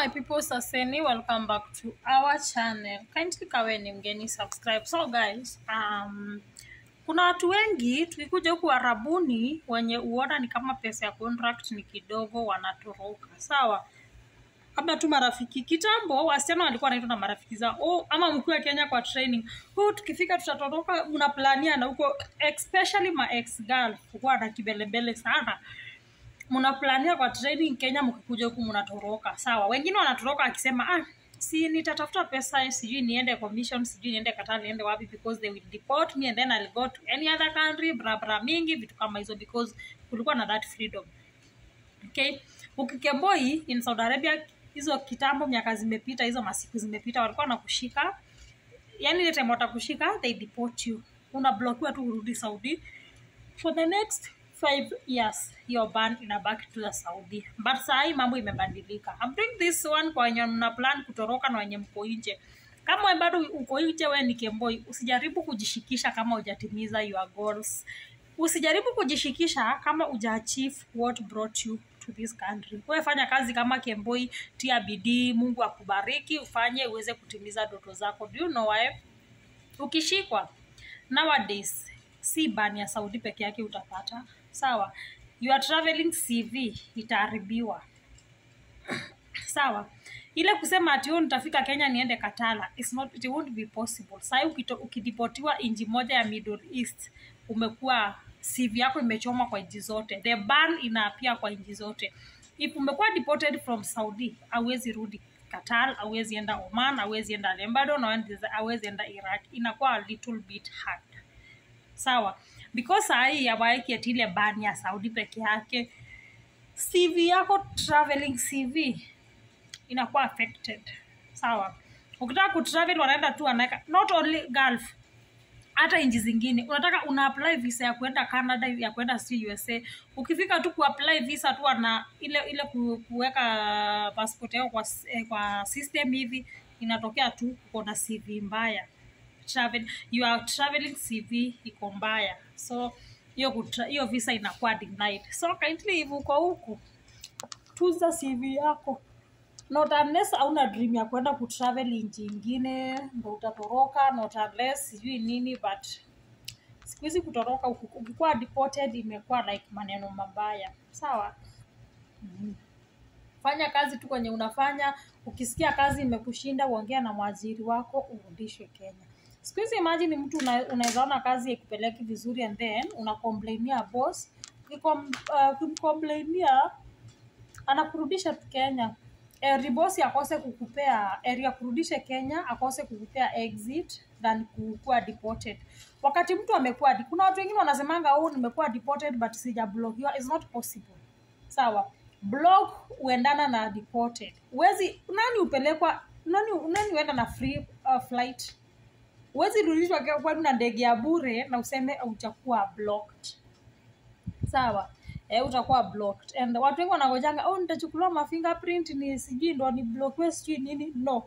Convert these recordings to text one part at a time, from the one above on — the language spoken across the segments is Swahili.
my people saseni welcome back to our channel kindly kawe ni mgeni subscribe so guys um, kuna watu wengi tukikuja huku arabuni wenye uona ni kama pesa ya contract ni kidogo wanatoroka sawa labda tu marafiki kitambo wasichana walikuwa wanaitwa na marafiki zao oh, ama mkiwa kenya kwa training oh, tukifika tutatoroka mnaplania na huko especially ma ex girl kukuwa na kibelebele sana mnaplania kwa training kenya mkikuja huku mnatoroka sawa wengine wanatoroka akisema ah si nitatafuta pesa sijui niende commission sijui niende kataa niende wapi because they will deport me and then I'll go to any other country bra bra mingi vitu kama hizo because kulikuwa na that freedom okay ukikemboi in saudi arabia hizo kitambo miaka zimepita hizo masiku zimepita walikuwa na kushika yani ile time watakushika they deport you unablokiwa tu urudi saudi for the next five years your ban inabaki tu ya saudi but sahii mambo imebadilika I'm doing this one kwa wenye mna plan kutoroka na wenye mko nje kama we bado uko nje we ni kemboi usijaribu kujishikisha kama hujatimiza your goals usijaribu kujishikisha kama uja achieve what brought you to this country we fanya kazi kama kemboi tia bidii mungu akubariki ufanye uweze kutimiza ndoto zako do you know why ukishikwa nowadays si ban ya saudi peke yake utapata sawa your traveling cv itaharibiwa sawa ile kusema ati "Oh, nitafika kenya niende katala It's not, it won't be possible sahii ukito- ukidipotiwa inji moja ya middle east umekuwa cv yako imechoma kwa nchi zote the ban inaapia kwa nchi zote if umekuwa deported from saudi awezi rudi qatar awezi enda oman awezi enda lebanon awezi enda iraq inakuwa a little bit hard sawa because sahii awaeki ati ile ban ya saudi peke yake cv yako traveling cv inakuwa affected sawa ukitaka kutravel wanaenda tu wanaweka not only gulf hata nchi zingine unataka una apply visa ya kuenda canada ya kuenda si usa ukifika tu kuapply visa tu ana ile ile ku- kuweka passport yako kwa, s- eh, kwa system hivi inatokea tu uko na cv mbaya travel your traveling cv iko mbaya so hiyo kutra- hiyo visa inakuwa denied so kindly if uko huku tuza cv yako not unless hauna dream ya kwenda kutravel nchi ingine ndo utatoroka not unless sijui nini but siku hizi kutoroka uki- ukikuwa deported imekuwa like maneno mabaya sawa mm. fanya kazi tu kwenye unafanya ukisikia kazi imekushinda uongea na mwajiri wako urudishwe kenya siku hizi imagine mtu una- unaweza ona kazi ikupeleki vizuri and then unakomplainia boss Ukikom- uh, ukimkomplainia anakurudisha tu kenya eri bosi akose kukupea eri akurudishe kenya akose kukupea exit than kukuwa deported wakati mtu amekuwa kuna watu wengine wanasemanga oh nimekuwa deported but sijablokiwa is not possible sawa block huendana na deported uwezi nani upelekwa nani nani huenda na free uh, flight huwezi rudishwa ke- kwani na ndege ya bure na useme utakuwa blocked sawa e, utakuwa blocked and watu wengi wanangojanga oh nitachukuliwa ma fingerprint ni sijui ndo ni blockwe sijui nini no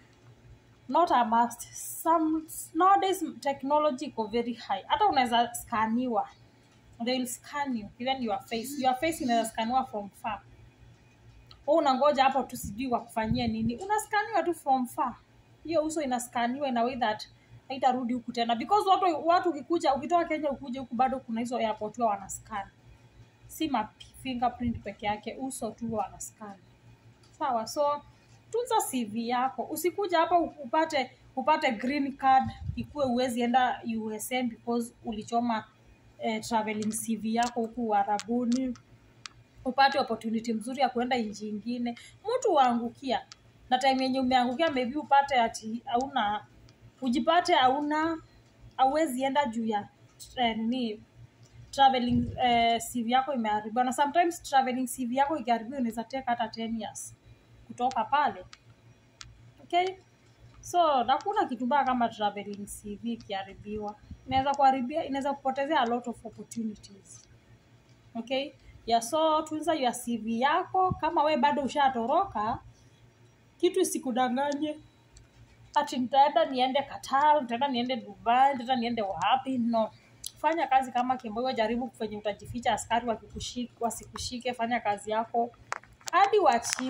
not a must some nowadays technology iko very high hata unaweza skaniwa they will scan you even your face your face inaweza skaniwa from far Wewe unangoja hapo tu sijui wakufanyie nini unaskaniwa tu from far hiyo uso inaskaniwa in a way that haitarudi huku tena because watu watu ukikuja ukitoka kenya ukuja huku bado kuna hizo airport huwa wanascan si ma fingerprint peke yake uso tu huwa wanascan sawa so tunza cv yako usikuja hapa upate upate green card ikuwe uwezi enda usm because ulichoma eh, traveling cv yako huku uharabuni upate opportunity mzuri ya kuenda nchi ingine mtu uangukia na time yenye umeangukia maybe upate ati hauna ujipate hauna auwezi enda juu ya eh, nini traveling eh, cv yako imeharibiwa na sometimes traveling cv yako ikiharibiwa inaweza take hata 10 years kutoka pale okay so nakuna kitu mbaya kama traveling cv ikiharibiwa inaweza kuharibia inaweza kupotezea a lot of opportunities okay yeah, so tunza your cv yako kama we bado ushatoroka kitu isikudanganye ati nitaenda niende qatar nitaenda niende dubai nitaenda niende wapi no fanya kazi kama kimboyo jaribu kwenye utajificha askari wakikushik- wasikushike fanya kazi yako hadi uachieve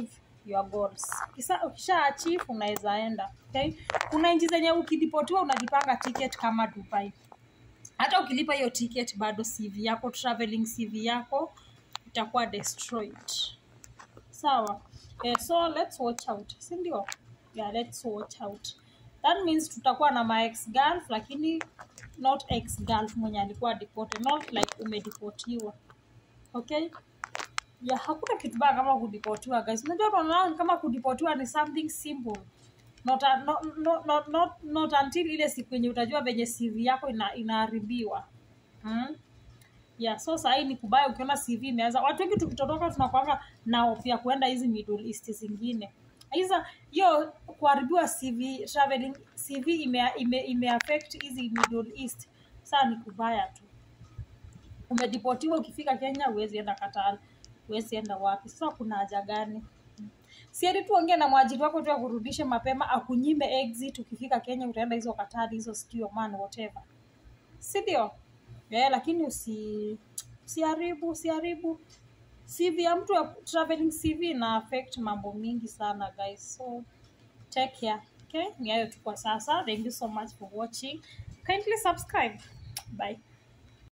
your goals Kisa, ukisha achieve unaweza enda okay? kuna nchi zenye ukidipotiwa unajipanga ticket kama dubai hata ukilipa hiyo ticket bado cv yako traveling cv yako itakuwa destroyed sawa eh, so let's watch out sindio yeah, let's watch out that means tutakuwa na ma ex girlf lakini not ex girlf mwenye alikuwa deported not like umedipotiwa okay ya hakuna kitu baya kama kudipotiwa guys unajua tunaona kama kudipotiwa ni something simple not, a- not, not, not, not, not until ile siku yenye utajua venye cv yako ina, inaharibiwa hmm? yeah so sahii ni kubaya ukiona cv imeanza watu wengi tukitotoka tunakwanga na hofu ya kuenda hizi middle east zingine hiza hiyo kuharibiwa cv traveling cv ime, ime, ime affect hizi middle east saa ni kubaya tu umedipotiwa ukifika kenya huwezi enda katal huwezi enda wapi sasa kuna haja gani sieri tuongee na mwajiri wako tu akurudishe mapema akunyime exit ukifika kenya utaenda hizo katari hizo sikio man whatever sindio yeah, lakini usi usiharibu usiharibu cv ya mtu ya traveling cv ina affect mambo mingi sana guys so take care okay ni hayo tu kwa sasa thank you so much for watching kindly subscribe bye